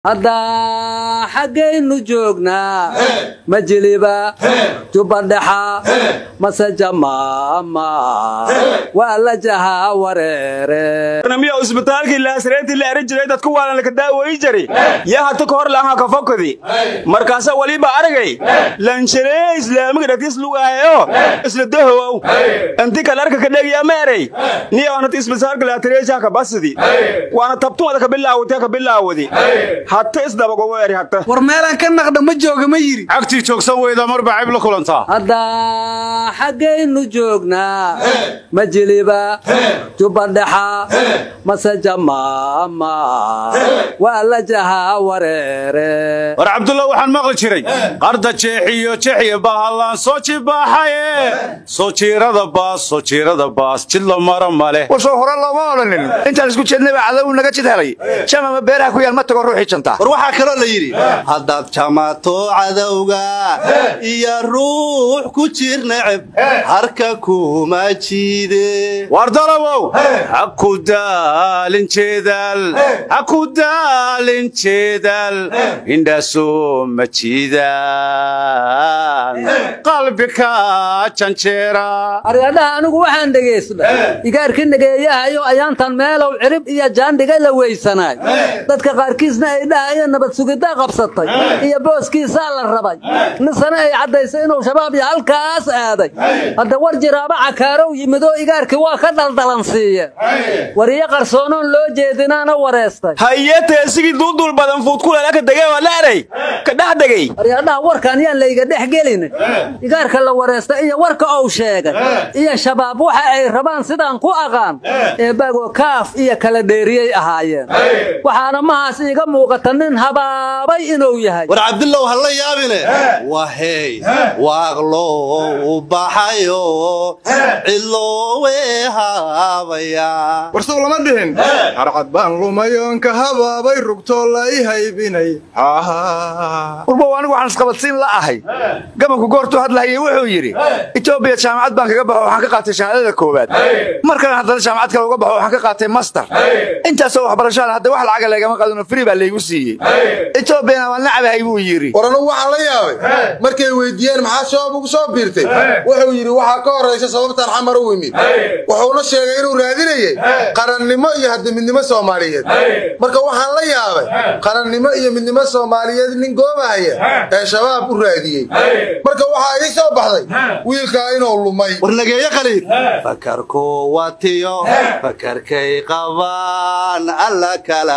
hadda xaggaynu joognaa majiliba jubbadhexa mase jamaama waa la jahaa wareere miya isbitaalkii laasreetii la eran jiray dadku waalan laka daawoyi jari yaa hata ka hor lahaa ka fokadi markaasa waliba aragay lansharee islaamiga dhagtis lugaayo isla dahowow inti kale arka ka dhegyaa ma eray niya wanata isbitaalka laatareeja ka basidi waana tabtumada ka bilaawatee ka bilaawadi hata isdabagogo eri hata war meelaan ka naqdha ma jooga ma yiri cagtii joogsan weyda marba cayb la kulantaa hadda xaggaynu joognaa majiliba jubbadhexa mase jamaama waa la jahaa wareere war cabdulla waxaan maqli jiray qarda jeexiyo jexiyo bahallaan soo jibaaxaye soo jiirada baas soo jiirada baas jidla mara male warsoo hore looma odhanin intaan isku jeednayba cadow naga jid helay jamama beeraha ku yaal ma tago ruuxii janta war waxaa kaloo la yidhi haddaad jamato cadowga iyo ruux ku jir neceb harka kuma jiide war dalabow ha ku daalin jeedal ha ku daalin jeedal indhaasoo ma jiidaan qalbika janjeera aryadhaha anigu waxaan dhegaysnay igaarkii nageeyahayo ayaantan meelow cirib iyo jaandhiga la weysanaay dadka qaarkiisna ay dhahaya nabad sugiddaa qabsatay iyo booskiisaa la rabay nisana ay caddaysay inuu shabaab iyo halkaas aaday hadda war jiraaba cakaarow yimidoo igaarkii waa ka daldalan siiyeen wariyo qarsoonoon loo jeedinaana wareestay haye teesigii duuduul badan fuudkulala ka degee waa la eray ka dhex degay aryadhaha warkaan yaan layga dhex gelin igaarka la wareesta iyo warka ou sheegay iyo shabaab waxa ay rabaan sidaan ku aqaan eebbago kaaf iyo kala dheeriyey ahaayeen waxaana mahaas iiga muuqata nin habaabay inuu yahay war cabdillow ha la yaabine wahey waaqloo u baxayo cidloowe haabaya warsow lama dhihin harcad baan lumayoon ka habaabay rugtoo la i haybinay warbow anigu waxaan isqabadsiin la ahay gabanku goortuu hadlahayay wuxuu yidhi etoobiya jaamacad baan kaga baxo waxaan ka qaatay shahaadada koowaad markan haddana jaamacad kale uga baxo waxaan ka qaatay master intaasoo waxbarashada hadda wax lacaga leegama qaadano fri baa laygu siiyey etoobiyana waan nacabahay buu yidhi war anugu waxaan la yaabay markay weydiiyeen maxaa shabaab ugu soo biirtay wuxuu yidhi waxaa ka horraysa sababtaan xamar u yimid wuxuuna sheegay inuu raadinayey qarannimo iyo hadda midnimo soomaaliyeed marka waxaan la yaabay qarannimo iyo midnimo soomaaliyeed nin goobahaya ee shabaab u raadiyey marka waxaa ii soo baxday wiilkaa inuu lumay war nageeye qaliid fakarku watiyo fakarkay qabaan alla kala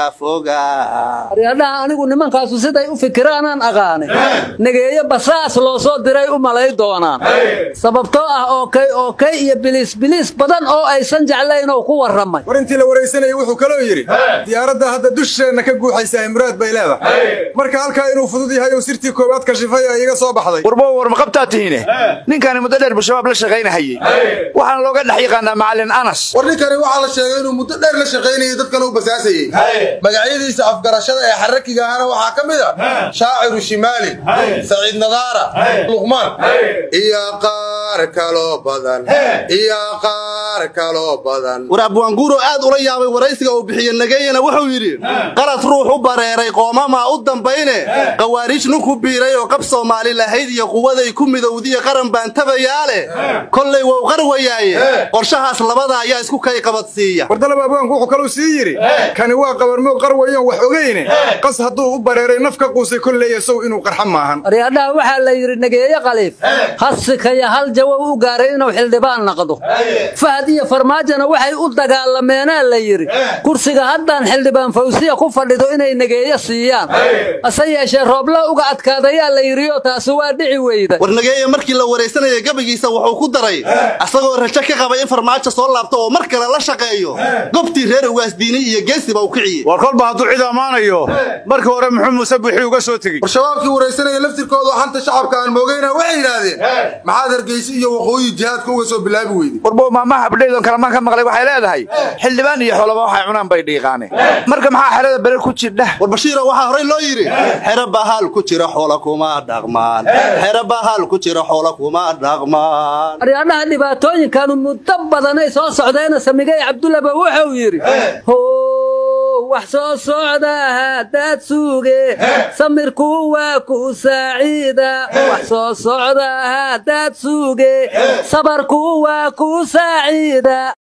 fogaa aryadhaha anigu nimankaasu siday u fikiraanaan aqaanay nageeye basaas loo soo diray u malay doonaan sababtoo ah ookay ookay iyo biliis biliis badan oo aysan jeclayn oo ku warramay war intii la waraysanayay wuxuu kaloo yidhi diyaaradda hadda dusheenna ka guuxaysaa imraad bay leedahay marka halkaa inuu fudud yahay oo sirtii koowaad kashifay ee iga soo baxday warbow war ma qabtaa tihiine ninkani muddo dheer buu shabaab la shaqaynahayey waxaana looga dhex yaqaanaa macallin anas war ninkani waxaa la sheegay inuu muddo dheer la shaqaynayay dadkana u basaasayey magacyadiisa afgarashada ee xarakiga ahana waxaa ka mid a shaaciru shimaali saciid nadaara luqmaan iyo qaar kaloo badan iyo qaar kaloo badan war abwaanguuro aad ula yaabay waraysiga uu bixiye nageeyena wuxuu yidhi qalad ruux u bareeray qoomamaa u dambayne qawaariij ninku biiray oo qab soomaali lahayd iyo quwaday ku midowdiya qaran baan tabayaa leh kollay wou qarwayaaye qorshahaas labada ayaa isku kay qabadsiiya wardalaba abwaanku wuxuu kaluu sii yidhi kani waa qabarmoog qarwayoon wax ogayne qas hadduu u bareeray naf ka quusay kolleeya sow inuu qarxa maahan aryadhaha waxaa la yidhi nageeye khaliif hasikaya hal jawow u gaaray inuu xildhibaan naqdo fahad iyo farmaajona waxay u dagaalameenaa la yidhi kursiga haddaan xildhibaan fawsiya ku fadhido inay nageeye siiyaan hase yeeshee roobla uga adkaadayaa la yidhioo taasi waa dhici weyda war nageeye markii la waraysanayay gabagiisa wuxuu ku daray asagoo rajo ka qabay in farmaajo soo laabto oo mar kale la shaqeeyo gobtii reer ugaasdiini iyo geesiba u kiciyey war kolba hadduu cid ammaanayo markii hore muxuu muuse buuxii uga soo tegey war shabaabkii waraysanaya laftirkooda oo xanta shacabka aan moogayna waxay yidhaahdeen maxaad hargeysa iyo waqooyi jihaadka uga soo bilaabi weyday warbow maamaha abdhaydon kalamaan ka maqlay waxay leedahay xildhibaan iyo xoolaba waxay cunaan bay dhiiqaane marka maxaa xerada bere ku jirdhah war bashiiro waxaa horey loo yidhi xero bahaal ku jira xoola kuma dhaqmaan xero bahaal ku jira xoola kuma dhaqmaan aryadhaha dhibaatooyinkanu muddo badanay soo socdeena samigay cabdullaba wuxuu yidhi how wax soo socda haddaad suuge samirku waa ku saaciida wax soo socda haddaad suuge sabarku waa ku saaciida